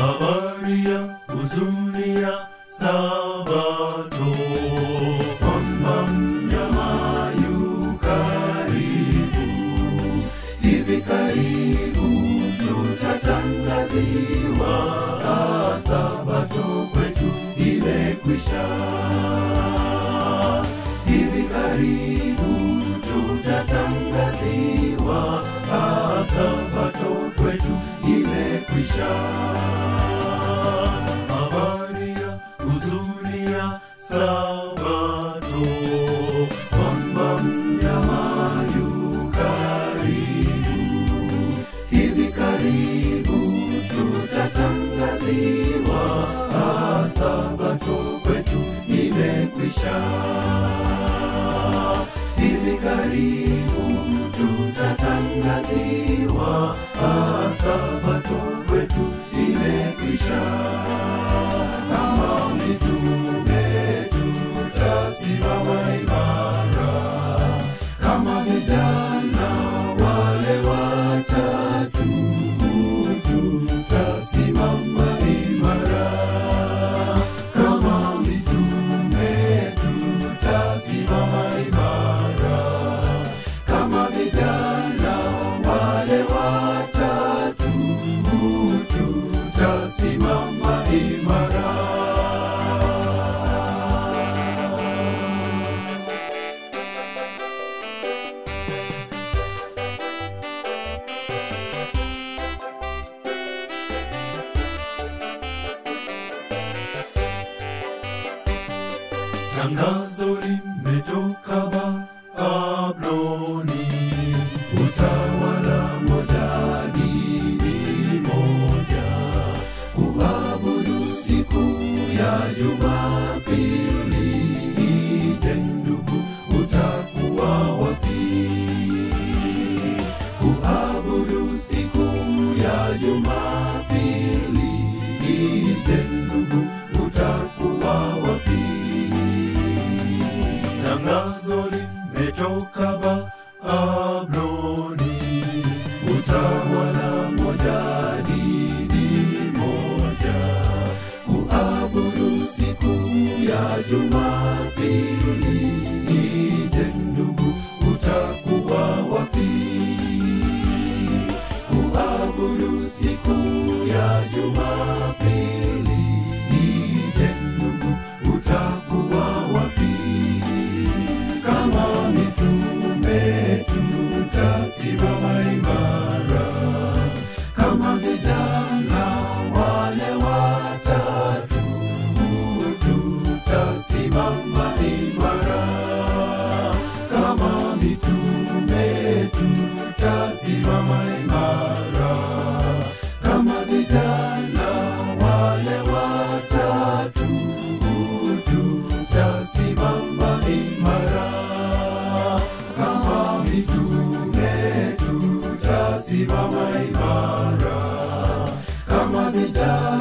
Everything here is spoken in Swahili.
habari ya huzuni ya Sabato, kwamba mnyama yu karibu, hivi karibu tutatangaziwa, Sabato kwetu imekwisha. Hivi karibu tutatangaziwa, Sabato kwetu imekwisha. Habari ya huzuni ya Sabato, kwamba mnyama yu karibu, hivi karibu tutatangaziwa, Sabato kwetu imekwisha. Hivi karibu tutatangaziwa, Sabato kwetu imekwisha. Kama mitume tutasimama imara, kama vijana wale watatu tutasimama imara, kama mitume tutasimama imara, kama vijana wale watatu tutasimama imara. Tangazo limetoka Babuloni, utawala moja, dini moja, kuabudu siku ya Jumapili. Je, ndugu, utakuwa wapi? Kuabudu siku ya Jumapili. Je, ndugu, utakuwa wapi? Tangazo limetoka Babuloni, utawala moja, dini moja, kuabudu siku ya Jumapili. Je, ndugu, utakuwa wapi? Kuabudu siku ya Jumapili. Je, ndugu, utakuwa wapi? Kama mitume tutasimama imara, kama vijana wale watatu tutasimama imara, kama mitume tutasimama imara, kama vijana wale watatu tutasimama imara, kama mitume tutasimama imara, kama vijana